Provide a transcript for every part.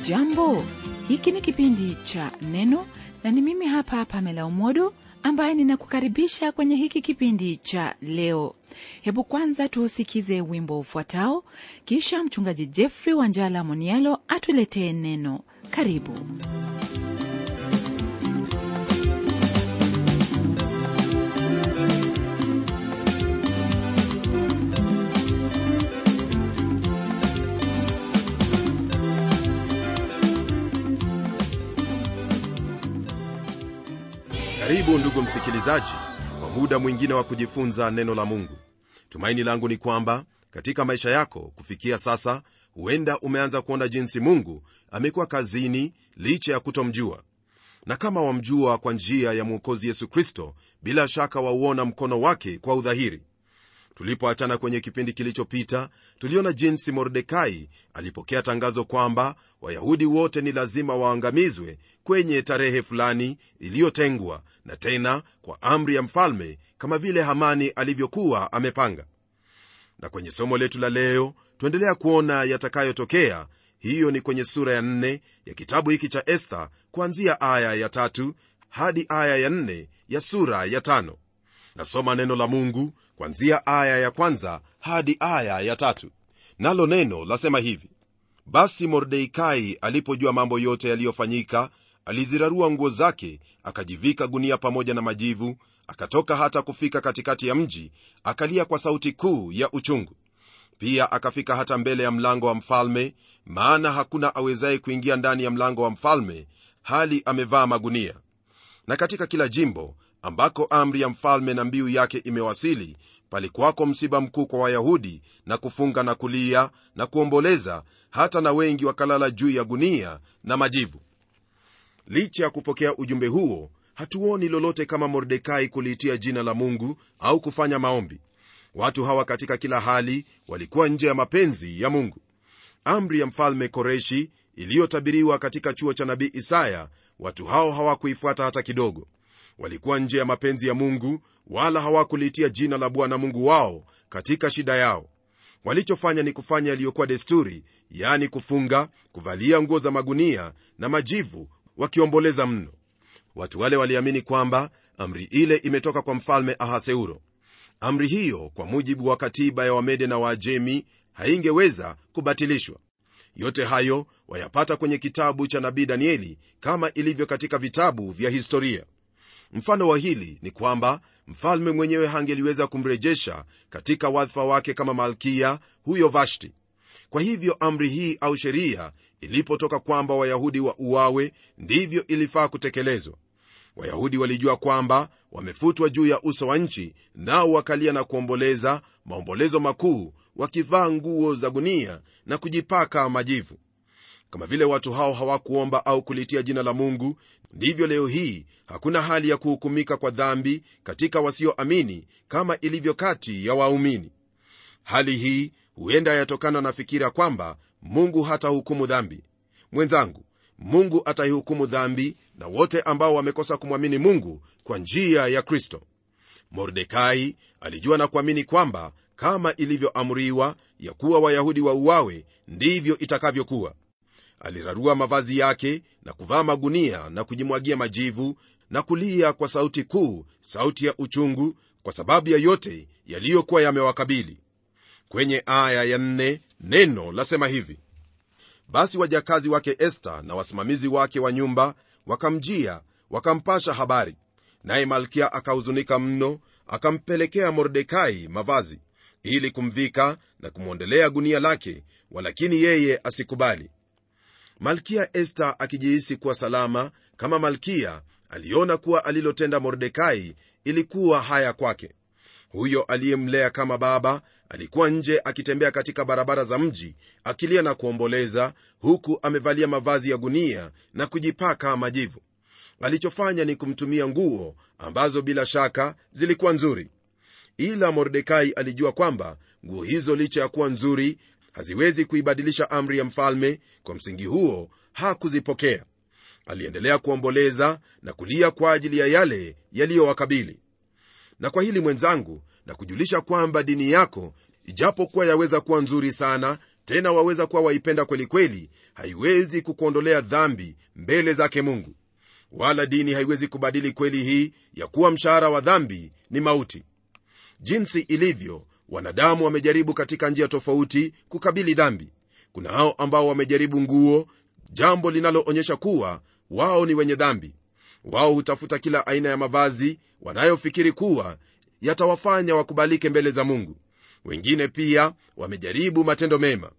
hujambo hiki ni kipindi cha neno na ni mimi hapa pamela umodo ambaye ninakukaribisha kwenye hiki kipindi cha leo hebu kwanza tuusikize wimbo ufuatao kisha mchungaji jeffrey wanjala monialo atuletee neno karibu karibu ndugu msikilizaji kwa muda mwingine wa kujifunza neno la mungu tumaini langu ni kwamba katika maisha yako kufikia sasa huenda umeanza kuona jinsi mungu amekuwa kazini licha ya kutomjua na kama wamjua kwa njia ya mwokozi yesu kristo bila shaka wauona mkono wake kwa udhahiri tulipoachana kwenye kipindi kilichopita tuliona jinsi mordekai alipokea tangazo kwamba wayahudi wote ni lazima waangamizwe kwenye tarehe fulani iliyotengwa na tena kwa amri ya mfalme kama vile hamani alivyokuwa amepanga na kwenye somo letu la leo tuendelea kuona yatakayotokea hiyo ni kwenye sura ya nne ya kitabu hiki cha esta kuanzia aya ya tatu hadi aya ya nne ya sura ya tano nasoma neno la mungu kwanzia aya ya kwanza hadi aya ya tatu nalo neno lasema hivi basi mordekai alipojua mambo yote yaliyofanyika alizirarua nguo zake akajivika gunia pamoja na majivu akatoka hata kufika katikati ya mji akalia kwa sauti kuu ya uchungu pia akafika hata mbele ya mlango wa mfalme maana hakuna awezaye kuingia ndani ya mlango wa mfalme hali amevaa magunia na katika kila jimbo ambako amri ya mfalme na mbiu yake imewasili palikuwako msiba mkuu kwa wayahudi na kufunga na kulia na kuomboleza hata na wengi wakalala juu ya gunia na majivu licha ya kupokea ujumbe huo hatuoni lolote kama mordekai kuliitia jina la mungu au kufanya maombi watu hawa katika kila hali walikuwa nje ya mapenzi ya mungu amri ya mfalme koreshi iliyotabiriwa katika chuo cha nabii isaya watu hao hawakuifuata hata kidogo walikuwa nje ya mapenzi ya mungu wala hawakulitia jina la bwana mungu wao katika shida yao walichofanya ni kufanya yaliyokuwa desturi yani kufunga kuvalia nguo za magunia na majivu wakiomboleza mno watu wale waliamini kwamba amri ile imetoka kwa mfalme ahaseuro amri hiyo kwa mujibu wa katiba ya wamede na waajemi haingeweza kubatilishwa yote hayo wayapata kwenye kitabu cha nabii danieli kama ilivyo katika vitabu vya historia mfano wa hili ni kwamba mfalme mwenyewe hangeliweza kumrejesha katika wadhifa wake kama malkia huyo vashti kwa hivyo amri hii au sheria ilipotoka kwamba wayahudi wa uawe ndivyo ilifaa kutekelezwa wayahudi walijua kwamba wamefutwa juu ya uso wa nchi nao wakalia na kuomboleza maombolezo makuu wakivaa nguo za gunia na kujipaka majivu kama vile watu hao hawakuomba au kulitia jina la mungu ndivyo leo hii hakuna hali ya kuhukumika kwa dhambi katika wasioamini kama ilivyo kati ya waumini hali hii huenda yatokana na fikira kwamba mungu hata hukumu dhambi mwenzangu mungu ataihukumu dhambi na wote ambao wamekosa kumwamini mungu kwa njia ya kristo mordekai alijua na kuamini kwamba kama ilivyoamriwa ya kuwa wayahudi wauawe ndivyo itakavyokuwa alirarua mavazi yake na kuvaa magunia na kujimwagia majivu na kulia kwa sauti kuu sauti ya uchungu kwa sababu ya yote yaliyokuwa yamewakabili kwenye aya ya nne neno lasema hivi basi wajakazi wake esta na wasimamizi wake wa nyumba wakamjia wakampasha habari naye malkia akahuzunika mno akampelekea mordekai mavazi ili kumvika na kumwondelea gunia lake walakini yeye asikubali malkia esta akijihisi kuwa salama kama malkia aliona kuwa alilotenda mordekai ilikuwa haya kwake huyo aliyemlea kama baba alikuwa nje akitembea katika barabara za mji akilia na kuomboleza huku amevalia mavazi ya gunia na kujipaka majivu alichofanya ni kumtumia nguo ambazo bila shaka zilikuwa nzuri ila mordekai alijua kwamba nguo hizo licha ya kuwa nzuri haziwezi kuibadilisha amri ya mfalme kwa msingi huo hakuzipokea aliendelea kuomboleza na kulia kwa ajili ya yale yaliyowakabili na kwa hili mwenzangu na kujulisha kwamba dini yako ijapokuwa yaweza kuwa nzuri sana tena waweza kuwa waipenda kwelikweli haiwezi kukuondolea dhambi mbele zake mungu wala dini haiwezi kubadili kweli hii ya kuwa mshahara wa dhambi ni mauti jinsi ilivyo wanadamu wamejaribu katika njia tofauti kukabili dhambi kuna hao ambao wamejaribu nguo jambo linaloonyesha kuwa wao ni wenye dhambi wao hutafuta kila aina ya mavazi wanayofikiri kuwa yatawafanya wakubalike mbele za mungu wengine pia wamejaribu matendo mema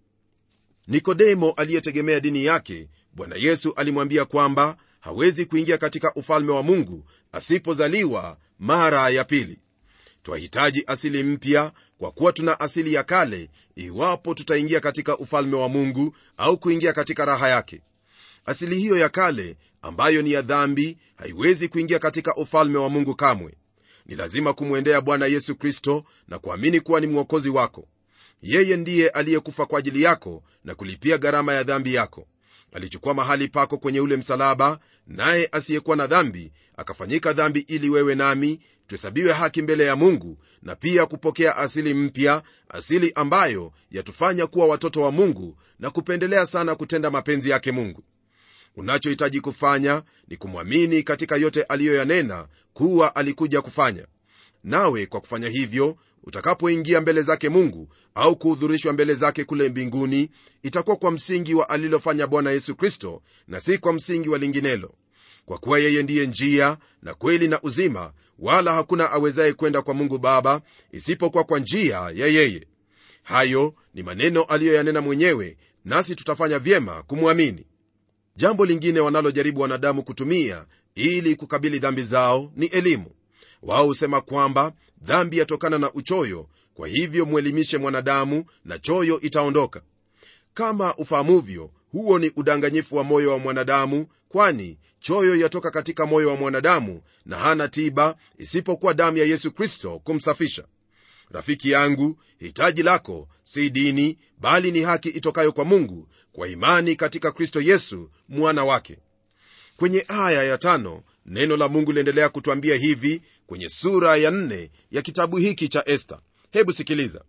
nikodemo aliyetegemea dini yake bwana yesu alimwambia kwamba hawezi kuingia katika ufalme wa mungu asipozaliwa mara ya pili twahitaji asili mpya kwa kuwa tuna asili ya kale iwapo tutaingia katika ufalme wa mungu au kuingia katika raha yake asili hiyo ya kale ambayo ni ya dhambi haiwezi kuingia katika ufalme wa mungu kamwe ni lazima kumwendea bwana yesu kristo na kuamini kuwa ni mwokozi wako yeye ndiye aliyekufa kwa ajili yako na kulipia gharama ya dhambi yako alichukua mahali pako kwenye ule msalaba naye asiyekuwa na dhambi akafanyika dhambi ili wewe nami tuhesabiwe haki mbele ya mungu na pia kupokea asili mpya asili ambayo yatufanya kuwa watoto wa mungu na kupendelea sana kutenda mapenzi yake mungu unachohitaji kufanya ni kumwamini katika yote aliyoyanena kuwa alikuja kufanya nawe kwa kufanya hivyo utakapoingia mbele zake mungu au kuhudhurishwa mbele zake kule mbinguni itakuwa kwa msingi wa alilofanya bwana yesu kristo na si kwa msingi wa linginelo kwa kuwa yeye ndiye njia na kweli na uzima wala hakuna awezaye kwenda kwa mungu baba isipokuwa kwa njia ya yeye hayo ni maneno aliyoyanena mwenyewe nasi tutafanya vyema kumwamini jambo lingine wanalojaribu wanadamu kutumia ili kukabili dhambi zao ni elimu wao husema kwamba dhambi yatokana na uchoyo kwa hivyo mwelimishe mwanadamu na choyo itaondoka kama ufahamuvyo huo ni udanganyifu wa moyo wa mwanadamu kwani choyo yatoka katika moyo wa mwanadamu na hana tiba isipokuwa damu ya yesu kristo kumsafisha rafiki yangu hitaji lako si dini bali ni haki itokayo kwa mungu kwa imani katika kristo yesu mwana wake kwenye aya ya tano neno la mungu liendelea kutwambia hivi kwenye sura ya nne ya kitabu hiki cha esta hebu sikiliza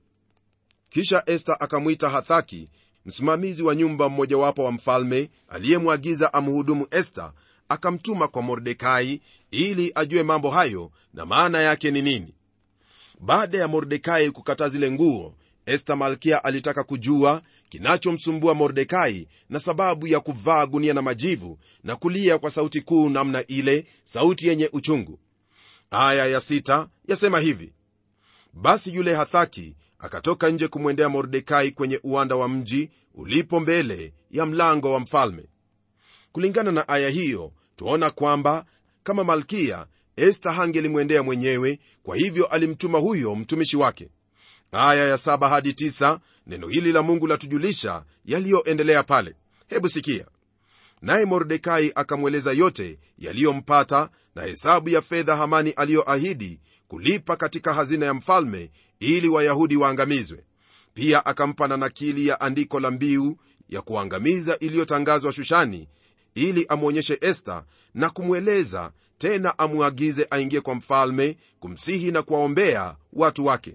kisha esta akamwita hathaki msimamizi wa nyumba mmojawapo wa mfalme aliyemwagiza amhudumu esta akamtuma kwa mordekai ili ajue mambo hayo na maana yake ni nini baada ya mordekai kukataa zile nguo esta malkia alitaka kujua kinachomsumbua mordekai na sababu ya kuvaa gunia na majivu na kulia kwa sauti kuu namna ile sauti yenye uchungu aya ya sita yasema hivi basi yule hathaki akatoka nje kumwendea mordekai kwenye uwanda wa mji ulipo mbele ya mlango wa mfalme kulingana na aya hiyo twaona kwamba kama malkia esta hangelimwendea mwenyewe kwa hivyo alimtuma huyo mtumishi wake aya ya saba hadi tisa, neno hili la mungu latujulisha yaliyoendelea pale hebu sikia naye mordekai akamweleza yote yaliyompata na hesabu ya fedha hamani aliyoahidi kulipa katika hazina ya mfalme ili wayahudi waangamizwe pia akampa na nakili ya andiko la mbiu ya kuangamiza iliyotangazwa shushani ili amwonyeshe esta na kumweleza tena amwagize aingie kwa mfalme kumsihi na kuwaombea watu wake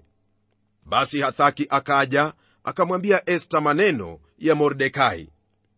basi hathaki akaja akamwambia esta maneno ya mordekai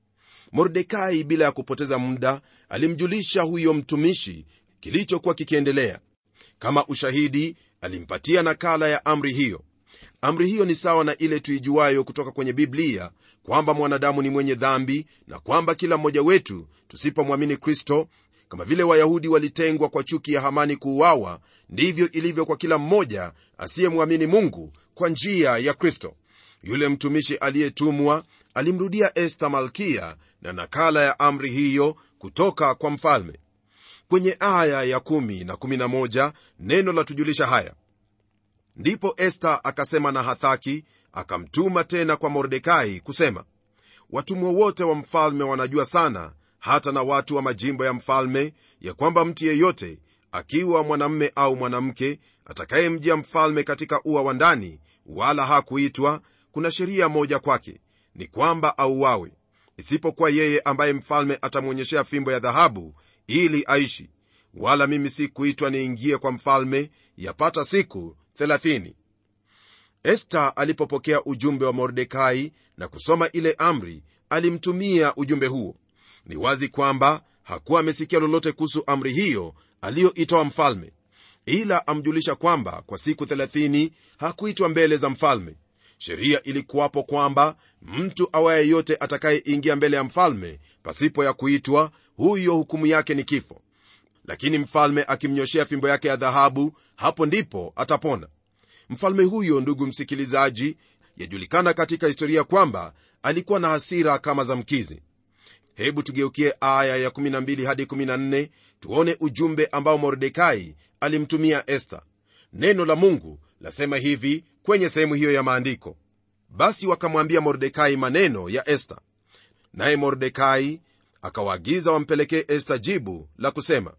mordekai bila ya kupoteza muda alimjulisha huyo mtumishi kilichokuwa kikiendelea kama ushahidi alimpatia nakala ya amri hiyo amri hiyo ni sawa na ile tuijuayo kutoka kwenye biblia kwamba mwanadamu ni mwenye dhambi na kwamba kila mmoja wetu tusipomwamini kristo kama vile wayahudi walitengwa kwa chuki ya hamani kuuawa ndivyo ilivyo kwa kila mmoja asiyemwamini mungu kwa njia ya kristo yule mtumishi aliyetumwa alimrudia esta malkia na nakala ya amri hiyo kutoka kwa mfalme kwenye aya ya 1 na 11 neno la tujulisha haya ndipo esta akasema na hathaki akamtuma tena kwa mordekai kusema watumwa wote wa mfalme wanajua sana hata na watu wa majimbo ya mfalme ya kwamba mtu yeyote akiwa mwanamme au mwanamke atakayemjia mfalme katika ua wa ndani wala hakuitwa kuna sheria moja kwake ni kwamba auawe isipokuwa yeye ambaye mfalme atamwonyeshea fimbo ya dhahabu ili aishi wala mimi si kuitwa niingie kwa mfalme yapata siku 30 esta alipopokea ujumbe wa mordekai na kusoma ile amri alimtumia ujumbe huo ni wazi kwamba hakuwa amesikia lolote kuhusu amri hiyo aliyoitoa mfalme ila amjulisha kwamba kwa siku 30 hakuitwa mbele za mfalme sheria ilikuwapo kwamba mtu awaye yote atakayeingia mbele ya mfalme pasipo ya kuitwa huyo hukumu yake ni kifo lakini mfalme akimnyoshea fimbo yake ya dhahabu hapo ndipo atapona mfalme huyo ndugu msikilizaji yajulikana katika historia kwamba alikuwa na hasira kama za mkizi hebu tugeukie aya ya 12 hadi 14 tuone ujumbe ambao mordekai alimtumia esta neno la mungu lasema hivi kwenye sehemu hiyo ya maandiko basi wakamwambia mordekai maneno ya esta naye mordekai akawaagiza wampelekee esta jibu la kusema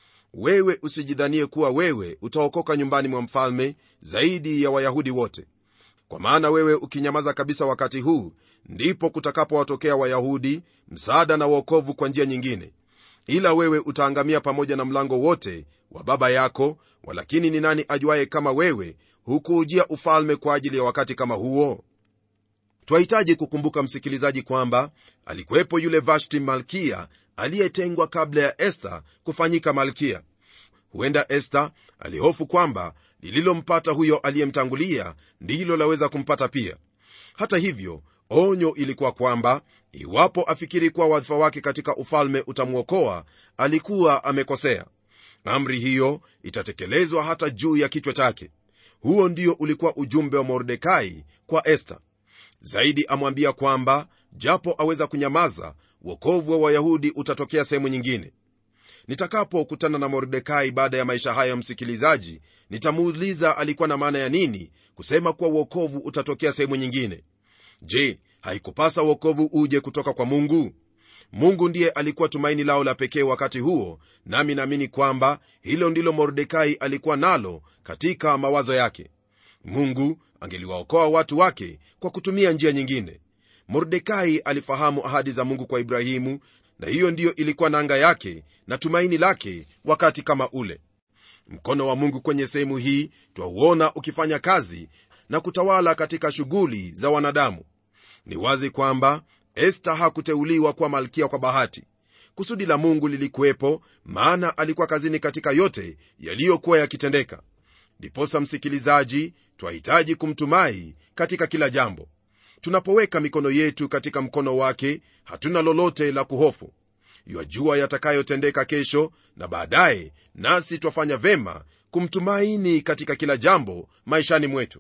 wewe usijidhanie kuwa wewe utaokoka nyumbani mwa mfalme zaidi ya wayahudi wote kwa maana wewe ukinyamaza kabisa wakati huu ndipo kutakapowatokea wayahudi msaada na uokovu kwa njia nyingine ila wewe utaangamia pamoja na mlango wote wa baba yako walakini ni nani ajuaye kama wewe hukuujia ufalme kwa ajili ya wakati kama huo twahitaji kukumbuka msikilizaji kwamba alikuwepo yule vashti malkia aliyetengwa kabla ya esta kufanyika malkia huenda esta alihofu kwamba lililompata huyo aliyemtangulia ndilo laweza kumpata pia hata hivyo onyo ilikuwa kwamba iwapo afikiri kuwa wadhifa wake katika ufalme utamwokoa alikuwa amekosea amri hiyo itatekelezwa hata juu ya kichwa chake huo ndio ulikuwa ujumbe wa mordekai kwa esta zaidi amwambia kwamba japo aweza kunyamaza wokovu wa wayahudi utatokea sehemu nyingine nitakapokutana na mordekai baada ya maisha haya msikilizaji nitamuuliza alikuwa na maana ya nini kusema kuwa uokovu utatokea sehemu nyingine je haikupasa uokovu uje kutoka kwa mungu mungu ndiye alikuwa tumaini lao la pekee wakati huo nami naamini kwamba hilo ndilo mordekai alikuwa nalo katika mawazo yake mungu angeliwaokoa watu wake kwa kutumia njia nyingine mordekai alifahamu ahadi za mungu kwa ibrahimu na hiyo ndiyo ilikuwa nanga yake na tumaini lake wakati kama ule mkono wa mungu kwenye sehemu hii twauona ukifanya kazi na kutawala katika shughuli za wanadamu ni wazi kwamba esta hakuteuliwa kuwa malkia kwa bahati kusudi la mungu lilikuwepo maana alikuwa kazini katika yote yaliyokuwa yakitendeka ndiposa msikilizaji twahitaji kumtumai katika kila jambo tunapoweka mikono yetu katika mkono wake hatuna lolote la kuhofu yajua yatakayotendeka kesho na baadaye nasi twafanya vema kumtumaini katika kila jambo maishani mwetu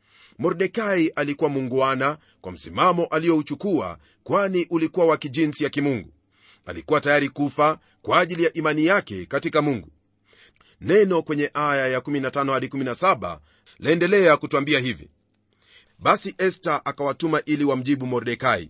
mordekai alikuwa mungwana kwa msimamo aliyouchukua kwani ulikuwa wa kijinsi ya kimungu alikuwa tayari kufa kwa ajili ya imani yake katika mungu neno kwenye aya ya 15 hadi 17 laendelea kutwambia hivi basi esta akawatuma ili wamjibu mordekai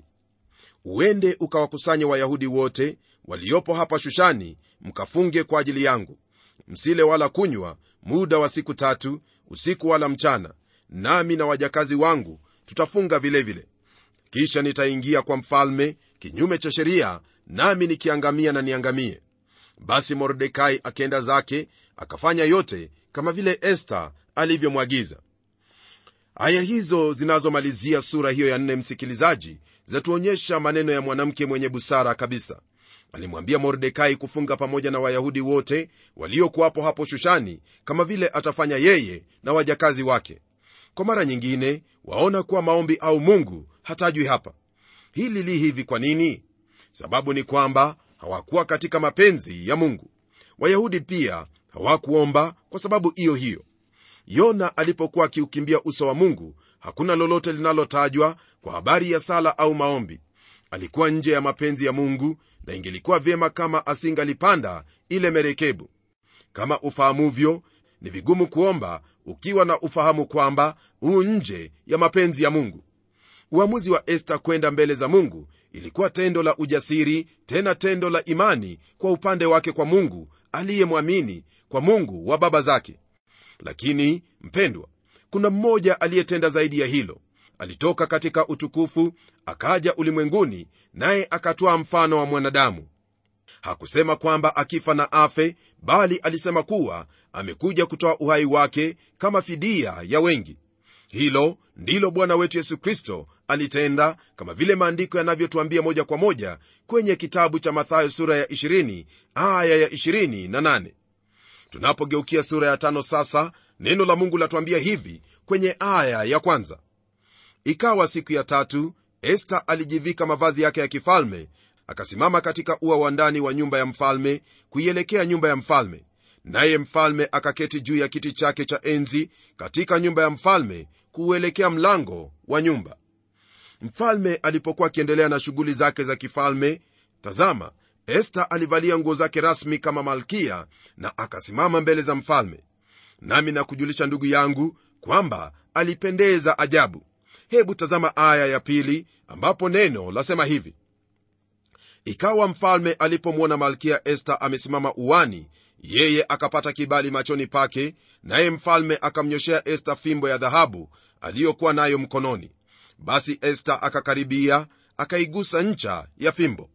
uende ukawakusanye wayahudi wote waliopo hapa shushani mkafunge kwa ajili yangu msile wala kunywa muda wa siku tatu usiku wala mchana nami na wajakazi wangu tutafunga vilevile vile. kisha nitaingia kwa mfalme kinyume cha sheria nami nikiangamia na niangamie basi mordekai akienda zake akafanya yote kama vile esta alivyomwagiza aya hizo zinazomalizia sura hiyo ya nne msikilizaji zatuonyesha maneno ya mwanamke mwenye busara kabisa alimwambia mordekai kufunga pamoja na wayahudi wote waliokuwapo hapo shushani kama vile atafanya yeye na wajakazi wake kwa mara nyingine waona kuwa maombi au mungu hatajwi hapa hili li hivi kwa nini sababu ni kwamba hawakuwa katika mapenzi ya mungu wayahudi pia hawakuomba kwa sababu hiyo hiyo yona alipokuwa akiukimbia uso wa mungu hakuna lolote linalotajwa kwa habari ya sala au maombi alikuwa nje ya mapenzi ya mungu na ingelikuwa vyema kama asingalipanda ile merekebu kama ufahamuvyo ni vigumu kuomba ukiwa na ufahamu kwamba huu nje ya mapenzi ya mungu uamuzi wa esta kwenda mbele za mungu ilikuwa tendo la ujasiri tena tendo la imani kwa upande wake kwa mungu aliyemwamini kwa mungu wa baba zake lakini mpendwa kuna mmoja aliyetenda zaidi ya hilo alitoka katika utukufu akaja ulimwenguni naye akatwaa mfano wa mwanadamu hakusema kwamba akifa na afe bali alisema kuwa amekuja kutoa uhai wake kama fidia ya wengi hilo ndilo bwana wetu yesu kristo alitenda kama vile maandiko yanavyotuambia moja kwa moja kwenye kitabu cha mathayo sura ya 20 aya ya 28 tunapogeukia sura ya tano sasa neno la mungu latuambia hivi kwenye aya ya kwanza ikawa siku ya tatu esta alijivika mavazi yake ya kifalme akasimama katika ua wa ndani wa nyumba ya mfalme kuielekea nyumba ya mfalme naye mfalme akaketi juu ya kiti chake cha enzi katika nyumba ya mfalme kuuelekea mlango wa nyumba mfalme alipokuwa akiendelea na shughuli zake za kifalme tazama esta alivalia nguo zake rasmi kama malkia na akasimama mbele za mfalme nami nakujulisha ndugu yangu kwamba alipendeza ajabu hebu tazama aya ya pili ambapo neno lasema hivi ikawa mfalme alipomwona malkia esta amesimama uwani yeye akapata kibali machoni pake naye mfalme akamnyoshea esta fimbo ya dhahabu aliyokuwa nayo mkononi basi esta akakaribia akaigusa ncha ya fimbo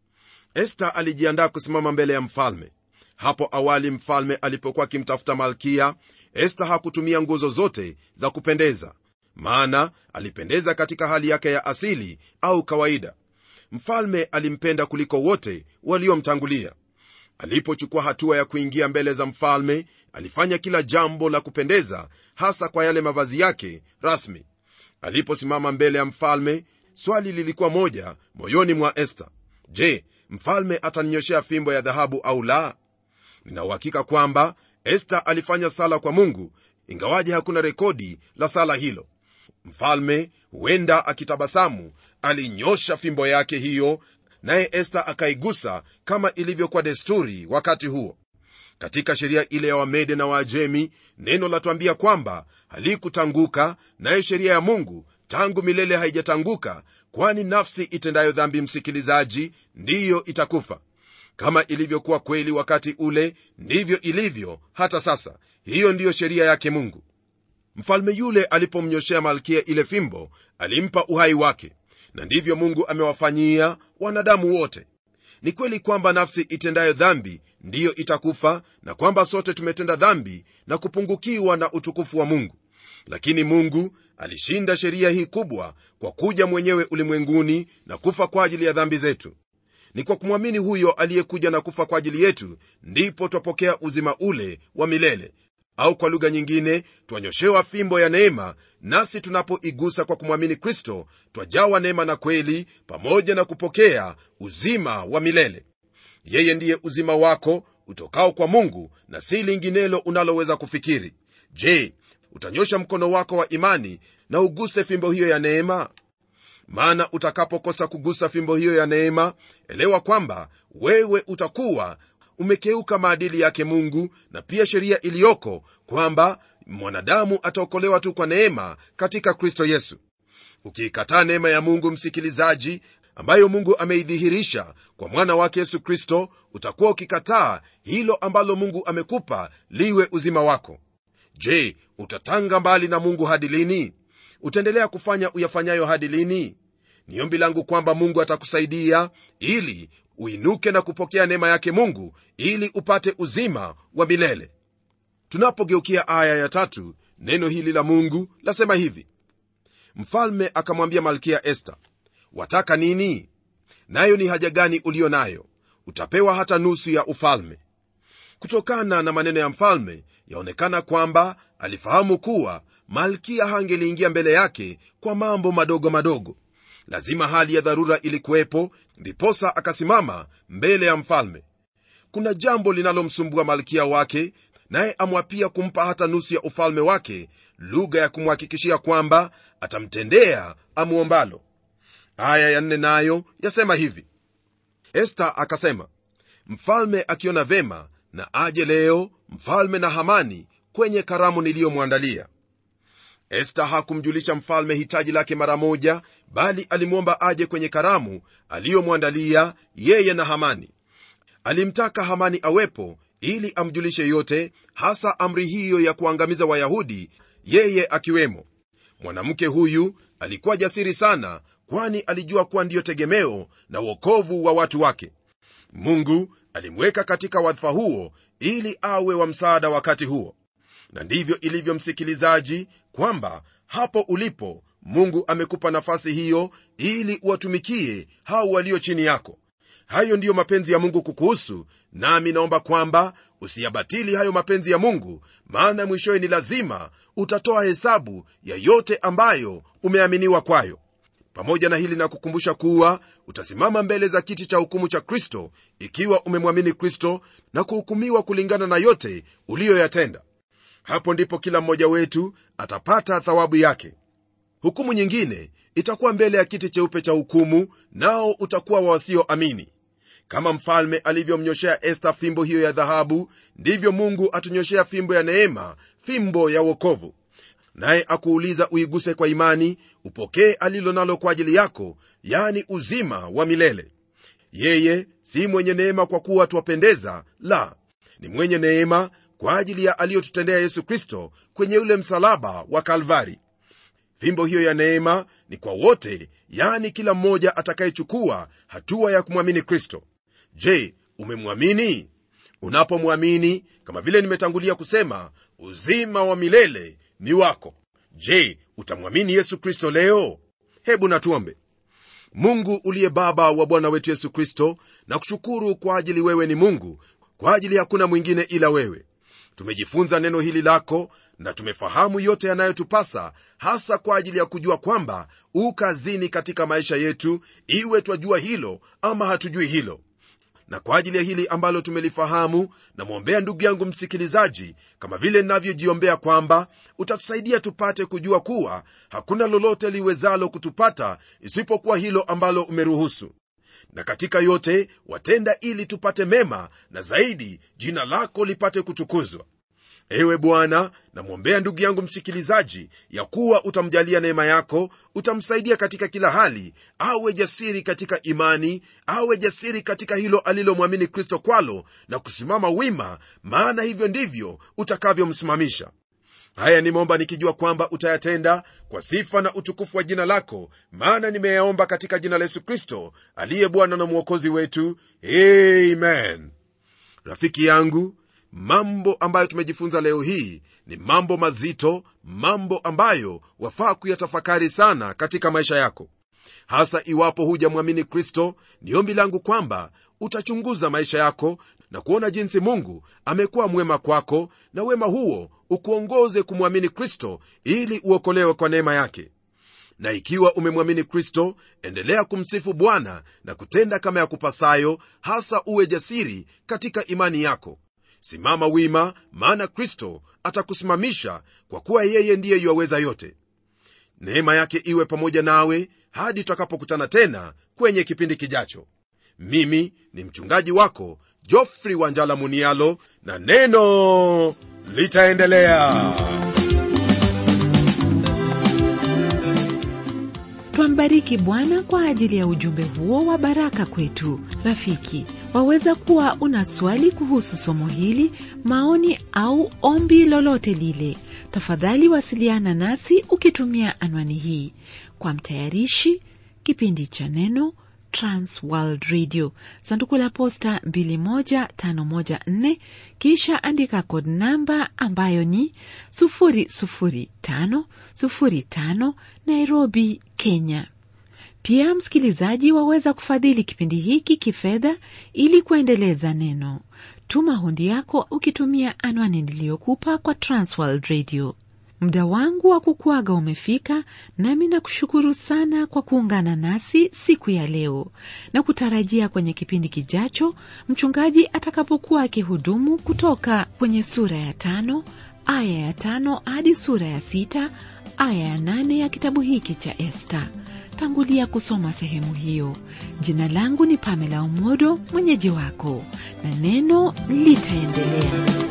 esta alijiandaa kusimama mbele ya mfalme hapo awali mfalme alipokuwa akimtafuta malkia esta hakutumia nguzo zote za kupendeza maana alipendeza katika hali yake ya asili au kawaida mfalme alimpenda kuliko wote waliomtangulia alipochukua hatua ya kuingia mbele za mfalme alifanya kila jambo la kupendeza hasa kwa yale mavazi yake rasmi aliposimama mbele ya mfalme swali lilikuwa moja moyoni mwa esta je mfalme atanyoshea fimbo ya dhahabu au la ninauhakika kwamba esta alifanya sala kwa mungu ingawaje hakuna rekodi la sala hilo mfalme huenda akitabasamu alinyosha fimbo yake hiyo naye esta akaigusa kama ilivyokuwa desturi wakati huo katika sheria ile ya wamede na waajemi neno latwambia kwamba halikutanguka nayo sheria ya mungu tangu milele haijatanguka kwani nafsi itendayo dhambi msikilizaji ndiyo itakufa kama ilivyokuwa kweli wakati ule ndivyo ilivyo hata sasa hiyo ndiyo sheria yake mungu mfalme yule alipomnyoshea malkia ile fimbo alimpa uhai wake na ndivyo mungu amewafanyia wanadamu wote ni kweli kwamba nafsi itendayo dhambi ndiyo itakufa na kwamba sote tumetenda dhambi na kupungukiwa na utukufu wa mungu lakini mungu alishinda sheria hii kubwa kwa kuja mwenyewe ulimwenguni na kufa kwa ajili ya dhambi zetu ni kwa kumwamini huyo aliyekuja na kufa kwa ajili yetu ndipo twapokea uzima ule wa milele au kwa lugha nyingine twanyoshewa fimbo ya neema nasi tunapoigusa kwa kumwamini kristo twajawa neema na kweli pamoja na kupokea uzima wa milele yeye ndiye uzima wako utokao kwa mungu na si linginelo unaloweza kufikiri je utanyosha mkono wako wa imani na uguse fimbo hiyo ya neema maana utakapokosa kugusa fimbo hiyo ya neema elewa kwamba wewe utakuwa umekeuka maadili yake mungu na pia sheria iliyoko kwamba mwanadamu ataokolewa tu kwa neema katika kristo yesu ukiikataa neema ya mungu msikilizaji ambayo mungu ameidhihirisha kwa mwana wake yesu kristo utakuwa ukikataa hilo ambalo mungu amekupa liwe uzima wako je utatanga mbali na mungu hadi lini utaendelea kufanya uyafanyayo hadi lini ni ombi langu kwamba mungu atakusaidia ili uinuke na kupokea neema yake mungu ili upate uzima wa milele tunapogeukia aya ya tatu neno hili la mungu lasema hivi mfalme akamwambia malkia esta wataka nini nayo ni haja gani uliyo nayo utapewa hata nusu ya ufalme kutokana na maneno ya mfalme yaonekana kwamba alifahamu kuwa malkia hangeliingia mbele yake kwa mambo madogo madogo lazima hali ya dharura ilikuwepo ndiposa akasimama mbele ya mfalme kuna jambo linalomsumbua malkia wake naye amwapia kumpa hata nusu ya ufalme wake lugha ya kumhakikishia kwamba atamtendea amwombalo aya ya nne nayo yasema hivi esta akasema mfalme akiona vema na aje leo mfalme na hamani kwenye karamu niliyomwandalia esta hakumjulisha mfalme hitaji lake mara moja bali alimwomba aje kwenye karamu aliyomwandalia yeye na hamani alimtaka hamani awepo ili amjulishe yote hasa amri hiyo ya kuangamiza wayahudi yeye akiwemo mwanamke huyu alikuwa jasiri sana kwani alijua kuwa ndiyo tegemeo na uokovu wa watu wake mungu alimweka katika wadhifa huo ili awe wa msaada wakati huo na ndivyo ilivyo msikilizaji kwamba hapo ulipo mungu amekupa nafasi hiyo ili uwatumikie hao walio chini yako hayo ndiyo mapenzi ya mungu kukuhusu nami naomba kwamba usiyabatili hayo mapenzi ya mungu maana mwishowe ni lazima utatoa hesabu ya yote ambayo umeaminiwa kwayo pamoja na hili na kukumbusha kuwa utasimama mbele za kiti cha hukumu cha kristo ikiwa umemwamini kristo na kuhukumiwa kulingana na yote uliyoyatenda hapo ndipo kila mmoja wetu atapata thawabu yake hukumu nyingine itakuwa mbele ya kiti cheupe cha hukumu nao utakuwa wa wasioamini kama mfalme alivyomnyoshea esta fimbo hiyo ya dhahabu ndivyo mungu atunyoshea fimbo ya neema fimbo ya uokovu naye akuuliza uiguse kwa imani upokee alilo nalo kwa ajili yako yani uzima wa milele yeye si mwenye neema kwa kuwa twapendeza la ni mwenye neema kwa ajili ya aliyotutendea yesu kristo kwenye ule msalaba wa kalvari fimbo hiyo ya neema ni kwa wote yani kila mmoja atakayechukua hatua ya kumwamini kristo je umemwamini unapomwamini kama vile nimetangulia kusema uzima wa milele ni wako je utamwamini yesu kristo leo hebu natuombe mungu uliye baba wa bwana wetu yesu kristo na kushukuru kwa ajili wewe ni mungu kwa ajili hakuna mwingine ila wewe tumejifunza neno hili lako na tumefahamu yote yanayotupasa hasa kwa ajili ya kujua kwamba u kazini katika maisha yetu iwe twajua hilo ama hatujui hilo na kwa ajili ya hili ambalo tumelifahamu namwombea ndugu yangu msikilizaji kama vile navyojiombea kwamba utatusaidia tupate kujua kuwa hakuna lolote liwezalo kutupata isipokuwa hilo ambalo umeruhusu na katika yote watenda ili tupate mema na zaidi jina lako lipate kutukuzwa ewe bwana namwombea ndugu yangu msikilizaji ya kuwa utamjalia neema yako utamsaidia katika kila hali awe jasiri katika imani awe jasiri katika hilo alilomwamini kristo kwalo na kusimama wima maana hivyo ndivyo utakavyomsimamisha haya nimeomba nikijua kwamba utayatenda kwa sifa na utukufu wa jina lako maana nimeyaomba katika jina la yesu kristo aliye bwana na mwokozi wetu amen rafiki yangu mambo ambayo tumejifunza leo hii ni mambo mazito mambo ambayo wafaa kuyatafakari sana katika maisha yako hasa iwapo hujamwamini kristo ni ombi langu kwamba utachunguza maisha yako na kuona jinsi mungu amekuwa mwema kwako na wema huo ukuongoze kumwamini kristo ili uokolewe kwa neema yake na ikiwa umemwamini kristo endelea kumsifu bwana na kutenda kama ya kupasayo hasa uwe jasiri katika imani yako simama wima maana kristo atakusimamisha kwa kuwa yeye ndiye yuwaweza yote neema yake iwe pamoja nawe hadi tutakapokutana tena kwenye kipindi kijacho mimi ni mchungaji wako jofri wanjala munialo na neno litaendelea twambariki bwana kwa ajili ya ujumbe huo wa baraka kwetu rafiki waweza kuwa una swali kuhusu somo hili maoni au ombi lolote lile tafadhali wasiliana nasi ukitumia anwani hii kwa mtayarishi kipindi cha neno transworld radio sanduku la posta 21514 kisha andika kod namba ambayo ni 00505 nairobi kenya pia msikilizaji waweza kufadhili kipindi hiki kifedha ili kuendeleza neno tuma hundi yako ukitumia anwani niliyokupa kwa transworld radio muda wangu wa kukuaga umefika nami nakushukuru sana kwa kuungana nasi siku ya leo na kutarajia kwenye kipindi kijacho mchungaji atakapokuwa akihudumu kutoka kwenye sura ya tano aya ya tano hadi sura ya sita aya ya nane ya kitabu hiki cha esta tangulia kusoma sehemu hiyo jina langu ni pamela umodo mwenyeji wako na neno litaendelea